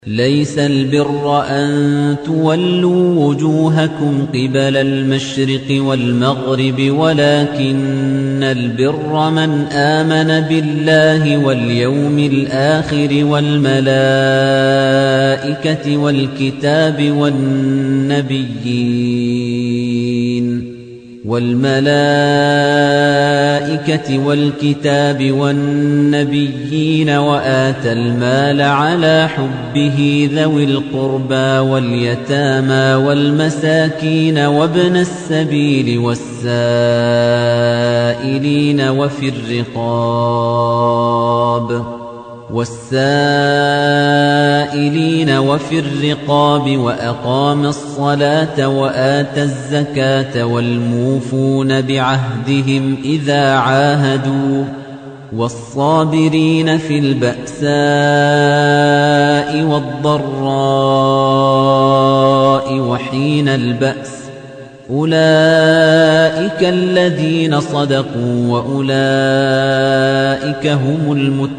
ليس البر أن تولوا وجوهكم قبل المشرق والمغرب ولكن البر من آمن بالله واليوم الآخر والملائكة والكتاب والنبيين والملائكة والكتاب والنبيين وآتى المال على حبه ذوي القربى واليتامى والمساكين وابن السبيل والسائلين وفي الرقاب والسائلين وفي الرقاب وأقام الصلاة وآتى الزكاة والموفون بعهدهم إذا عاهدوا والصابرين في البأساء والضراء وحين البأس أولئك الذين صدقوا وأولئك هم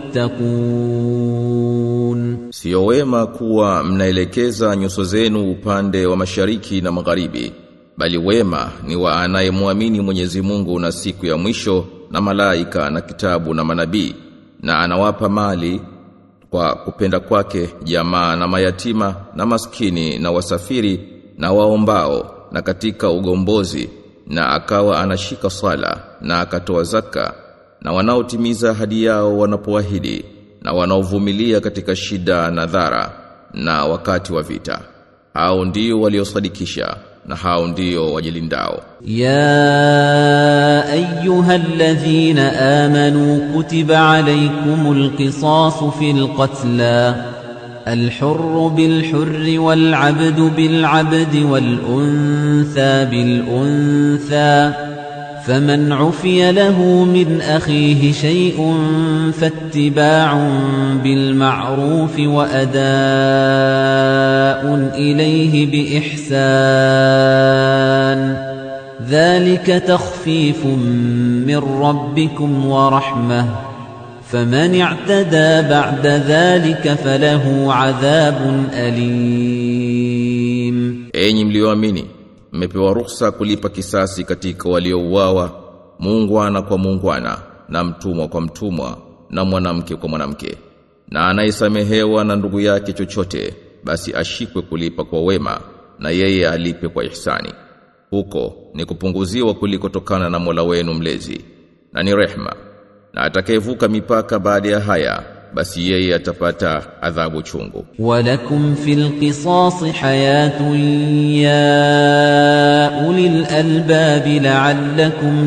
المتقون Sio wema kuwa mnaelekeza nyuso zenu upande wa mashariki na magharibi bali wema ni wa anayemwamini Mwenyezi Mungu na siku ya mwisho na malaika na kitabu na manabii na anawapa mali kwa kupenda kwake jamaa na mayatima na maskini na wasafiri na waombao na katika ugombozi na akawa anashika sala na akatoa zaka na wanaotimiza hadi yao wanapoahidi na wanaovumilia katika shida na dhara na wakati wa vita hao ndio waliosadikisha na hao ndio wajilindao يا أيها الذين آمنوا كتب عليكم القصاص في القتلى الحر بالحر والعبد بالعبد والأنثى بالأنثى فمن عفي له من أخيه شيء فاتباع بالمعروف وأداء إليه بإحسان ذلك تخفيف من ربكم ورحمة فمن اعتدى بعد ذلك فله عذاب أليم Enyi mlioamini mmepewa ruhusa kulipa kisasi katika waliouawa muungwana kwa muungwana na mtumwa kwa mtumwa na mwanamke kwa mwanamke na anayesamehewa na ndugu yake chochote basi ashikwe kulipa kwa wema na yeye alipe kwa ihsani huko ni kupunguziwa kulikotokana na Mola wenu mlezi na ni rehma na atakayevuka mipaka baada ya haya basi yeye atapata adhabu chungu ولكم في القصاص حياة يا أولي الألباب لعلكم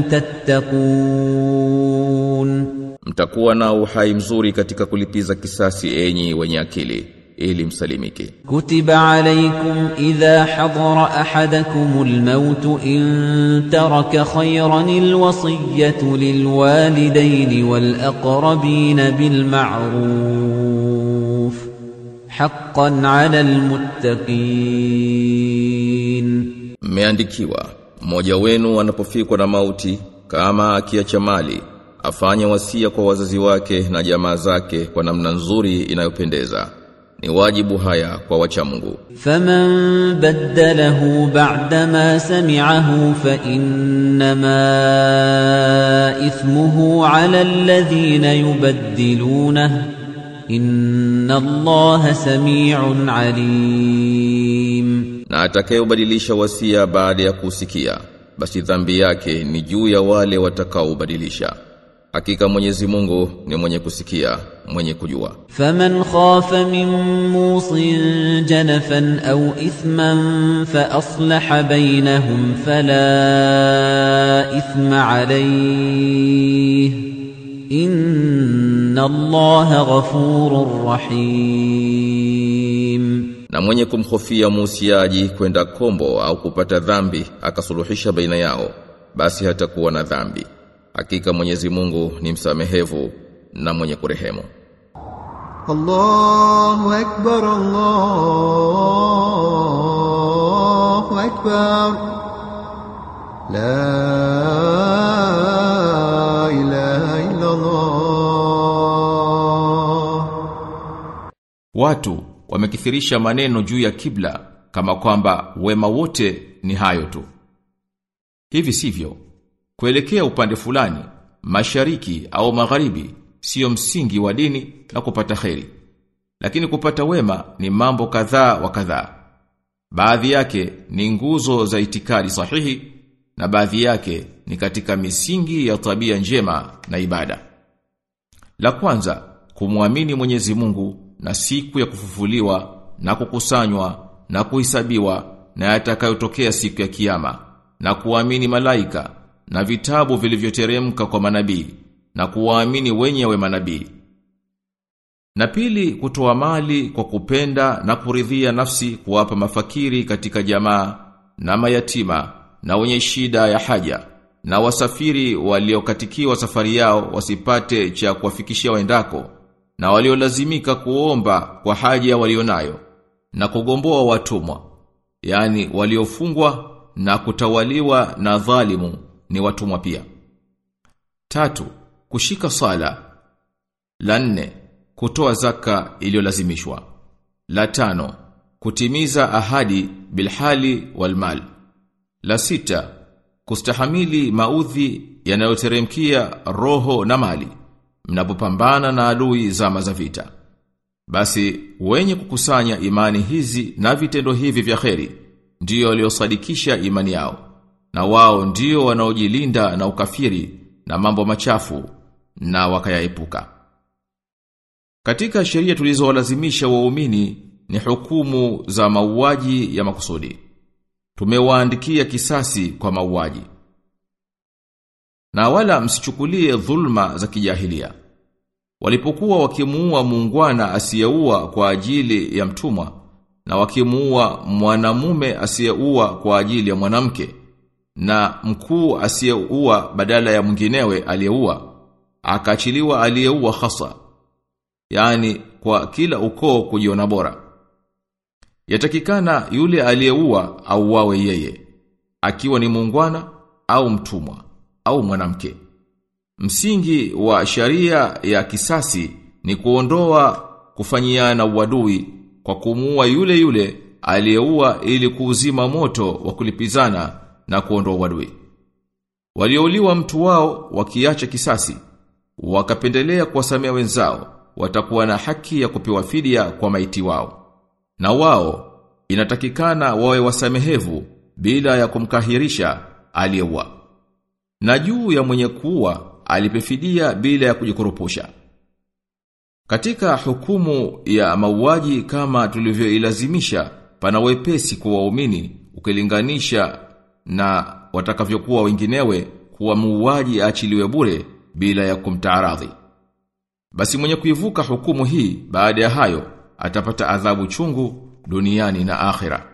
تتقون mtakuwa na uhai mzuri katika kulipiza kisasi enyi wenye akili ili msalimike كتب عليكم إذا حضر أحدكم الموت إن ترك خيرا الوصية للوالدين والأقربين بالمعروف حقا على المتقين mmeandikiwa mmoja wenu anapofikwa na mauti kama akiacha mali afanye wasia kwa wazazi wake na jamaa zake kwa namna nzuri inayopendeza ni wajibu haya kwa wacha Mungu فمن بدله بعدما سمعه فإنما إثمه على الذين يبدلونه إن الله سميع عليم na atakayebadilisha wasia baada ya kusikia basi dhambi yake ni juu ya wale watakaobadilisha hakika Mwenyezi Mungu ni mwenye kusikia mwenye kujua فمن خاف من موص جنفا أو إثما فأصلح بينهم فلا إثم عليه إن الله غفور رحيم na mwenye kumhofia muusiaji kwenda kombo au kupata dhambi akasuluhisha baina yao basi hatakuwa na dhambi hakika Mwenyezi Mungu ni msamehevu na mwenye kurehemu الله أكبر الله أكبر لا إله إلا الله Watu wamekithirisha maneno juu ya kibla kama kwamba wema wote ni hayo tu. Hivi sivyo. Kuelekea upande fulani, mashariki au magharibi sio msingi wa dini na kupata kheri. Lakini kupata wema ni mambo kadhaa wa kadhaa. Baadhi yake ni nguzo za itikadi sahihi na baadhi yake ni katika misingi ya tabia njema na ibada. La kwanza, kumwamini Mwenyezi Mungu na siku ya kufufuliwa na kukusanywa na kuhesabiwa na yatakayotokea siku ya kiyama na kuamini malaika na vitabu vilivyoteremka kwa manabii na kuwaamini wenyewe manabii. Na pili kutoa mali kwa kupenda na kuridhia nafsi kuwapa mafakiri katika jamaa na mayatima na wenye shida ya haja na wasafiri waliokatikiwa safari yao wasipate cha kuwafikishia waendako na waliolazimika kuomba kwa haja walionayo na kugomboa watumwa yani waliofungwa na kutawaliwa na dhalimu ni watumwa pia tatu kushika sala la nne kutoa zaka iliyolazimishwa la tano kutimiza ahadi bilhali walmal la sita kustahamili maudhi yanayoteremkia roho na mali mnapopambana na adui zama za vita basi wenye kukusanya imani hizi na vitendo hivi vya kheri ndio waliosadikisha imani yao na wao ndio wanaojilinda na ukafiri na mambo machafu na wakayaepuka katika sheria tulizowalazimisha waumini ni hukumu za mauaji ya makusudi tumewaandikia kisasi kwa mauaji na wala msichukulie dhulma za kijahilia walipokuwa wakimuua muungwana asiyeua kwa ajili ya mtumwa na wakimuua mwanamume asiyeua kwa ajili ya mwanamke na mkuu asiyeua badala ya mwinginewe aliyeua akaachiliwa aliyeua hasa yani kwa kila ukoo kujiona bora yatakikana yule aliyeua auawe yeye akiwa ni muungwana au mtumwa au mwanamke msingi wa sharia ya kisasi ni kuondoa kufanyiana uadui kwa kumuua yule yule aliyeua ili kuuzima moto wa kulipizana na kuondoa uadui waliouliwa mtu wao wakiacha kisasi wakapendelea kuwasamea wenzao watakuwa na haki ya kupewa fidia kwa maiti wao na wao inatakikana wawe wasamehevu bila ya kumkahirisha aliyeua na juu ya mwenye kuua alipefidia bila ya kujikurupusha katika hukumu ya mauaji kama tulivyoilazimisha pana wepesi kwa waumini ukilinganisha na watakavyokuwa wenginewe kuwa muuaji aachiliwe bure bila ya kumtaaradhi basi mwenye kuivuka hukumu hii baada ya hayo atapata adhabu chungu duniani na akhira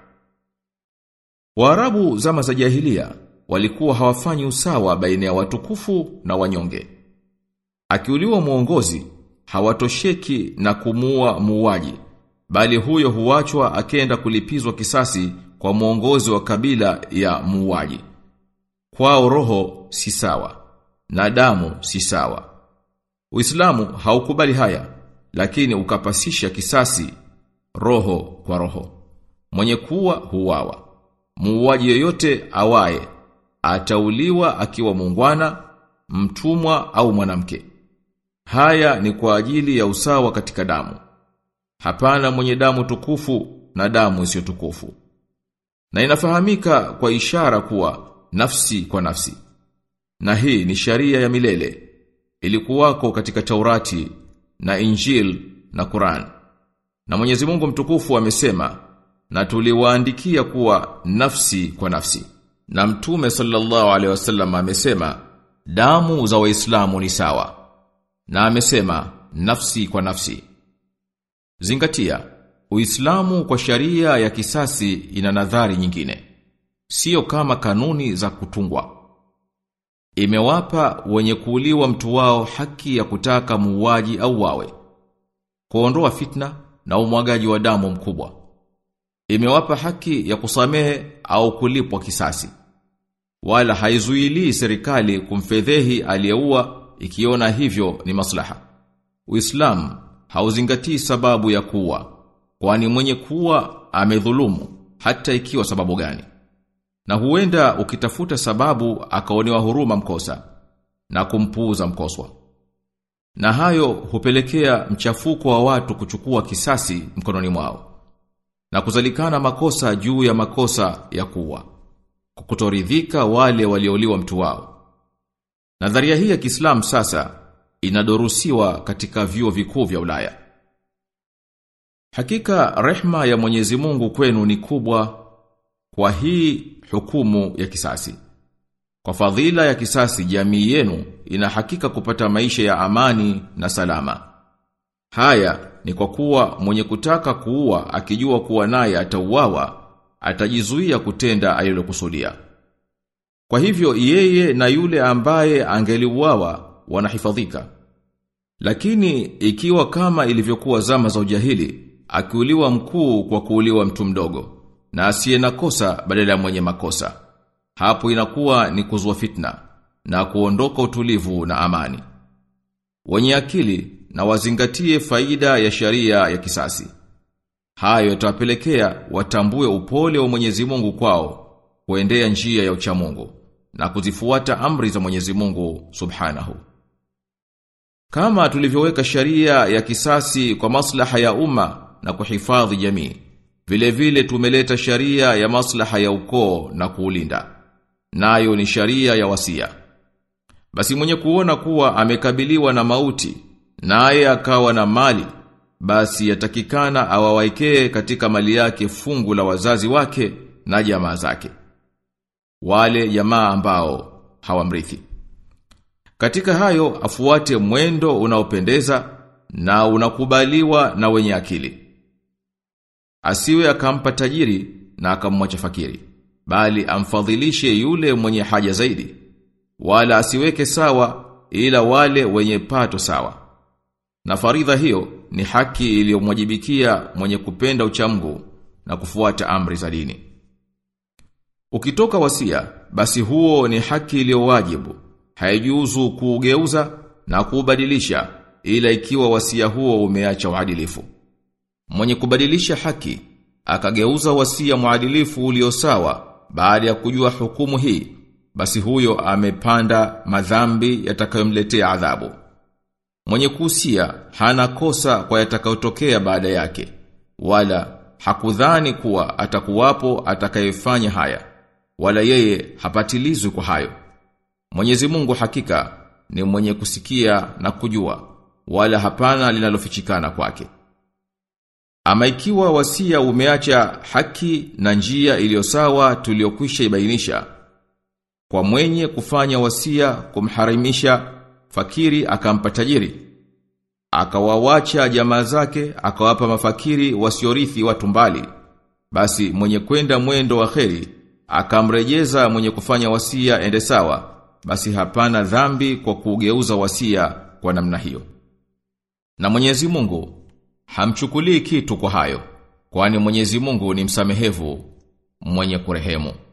Waarabu zama za jahilia walikuwa hawafanyi usawa baina ya watukufu na wanyonge. Akiuliwa muongozi hawatosheki na kumuua muuaji, bali huyo huachwa akenda kulipizwa kisasi kwa muongozi wa kabila ya muuaji. Kwao roho si sawa na damu si sawa. Uislamu haukubali haya, lakini ukapasisha kisasi roho kwa roho. Mwenye kuwa huwawa. Muuaji yoyote awaye atauliwa akiwa muungwana, mtumwa au mwanamke. Haya ni kwa ajili ya usawa katika damu. Hapana mwenye damu tukufu na damu isiyo tukufu. Na inafahamika kwa ishara kuwa nafsi kwa nafsi. Na hii ni sharia ya milele. Ilikuwako katika Taurati na Injil na Quran. Na Mwenyezi Mungu mtukufu amesema na tuliwaandikia kuwa nafsi kwa nafsi. Na Mtume sallallahu alaihi wasallam amesema damu za Waislamu ni sawa. Na amesema nafsi kwa nafsi. Zingatia, Uislamu kwa sharia ya kisasi ina nadhari nyingine. Sio kama kanuni za kutungwa. Imewapa wenye kuuliwa mtu wao haki ya kutaka muuaji au wawe. Kuondoa fitna na umwagaji wa damu mkubwa. Imewapa haki ya kusamehe au kulipwa kisasi. Wala haizuilii serikali kumfedhehi aliyeua ikiona hivyo ni maslaha. Uislamu hauzingatii sababu ya kuua. kwani mwenye kuwa amedhulumu hata ikiwa sababu gani. Na huenda ukitafuta sababu akaonewa huruma mkosa na kumpuuza mkoswa. Na hayo hupelekea mchafuko wa watu kuchukua kisasi mkononi mwao na kuzalikana makosa juu ya makosa ya kuwa kukutoridhika wale walioliwa mtu wao. Nadharia hii ya Kiislamu sasa inadorusiwa katika vyuo vikuu vya Ulaya. Hakika rehma ya Mwenyezi Mungu kwenu ni kubwa kwa hii hukumu ya kisasi. Kwa fadhila ya kisasi jamii yenu ina hakika kupata maisha ya amani na salama. Haya ni kwa kuwa mwenye kutaka kuua akijua kuwa naye atauawa atajizuia kutenda alilokusudia. Kwa hivyo yeye na yule ambaye angeliuawa wanahifadhika. Lakini ikiwa kama ilivyokuwa zama za ujahili, akiuliwa mkuu kwa kuuliwa mtu mdogo na asiye na kosa badala ya mwenye makosa. Hapo inakuwa ni kuzua fitna na kuondoka utulivu na amani. Wenye akili na wazingatie faida ya sharia ya kisasi. Hayo yatawapelekea watambue upole wa Mwenyezi Mungu kwao, kuendea njia ya uchamungu na kuzifuata amri za Mwenyezi Mungu Subhanahu. Kama tulivyoweka sharia ya kisasi kwa maslaha ya umma na kuhifadhi jamii, vile vile tumeleta sharia ya maslaha ya ukoo na kuulinda. Nayo ni sharia ya wasia. Basi mwenye kuona kuwa amekabiliwa na mauti, naye akawa na mali, basi yatakikana awawaikee katika mali yake fungu la wazazi wake na jamaa zake. Wale jamaa ambao hawamrithi. Katika hayo afuate mwendo unaopendeza na unakubaliwa na wenye akili. Asiwe akampa tajiri na akamwacha fakiri, bali amfadhilishe yule mwenye haja zaidi. Wala asiweke sawa ila wale wenye pato sawa. Na faridha hiyo ni haki iliyomwajibikia mwenye kupenda uchamgu na kufuata amri za dini. Ukitoka wasia, basi huo ni haki iliyowajibu. Haijuzu kuugeuza na kuubadilisha ila ikiwa wasia huo umeacha uadilifu. Mwenye kubadilisha haki akageuza wasia muadilifu ulio sawa baada ya kujua hukumu hii, basi huyo amepanda madhambi yatakayomletea adhabu. Mwenye kuhusia hana kosa kwa yatakayotokea baada yake, wala hakudhani kuwa atakuwapo atakayefanya haya, wala yeye hapatilizwi kwa hayo. Mwenyezi Mungu hakika ni mwenye kusikia na kujua, wala hapana linalofichikana kwake. Ama ikiwa wasia umeacha haki na njia iliyo sawa tuliyokwisha ibainisha, kwa mwenye kufanya wasia kumharimisha fakiri akampa tajiri, akawawacha jamaa zake, akawapa mafakiri wasiorithi watu mbali, basi mwenye kwenda mwendo wa kheri, akamrejeza mwenye kufanya wasia ende sawa, basi hapana dhambi kwa kugeuza wasia kwa namna hiyo. Na Mwenyezi Mungu hamchukulii kitu kwa hayo, kwani Mwenyezi Mungu ni msamehevu, mwenye kurehemu.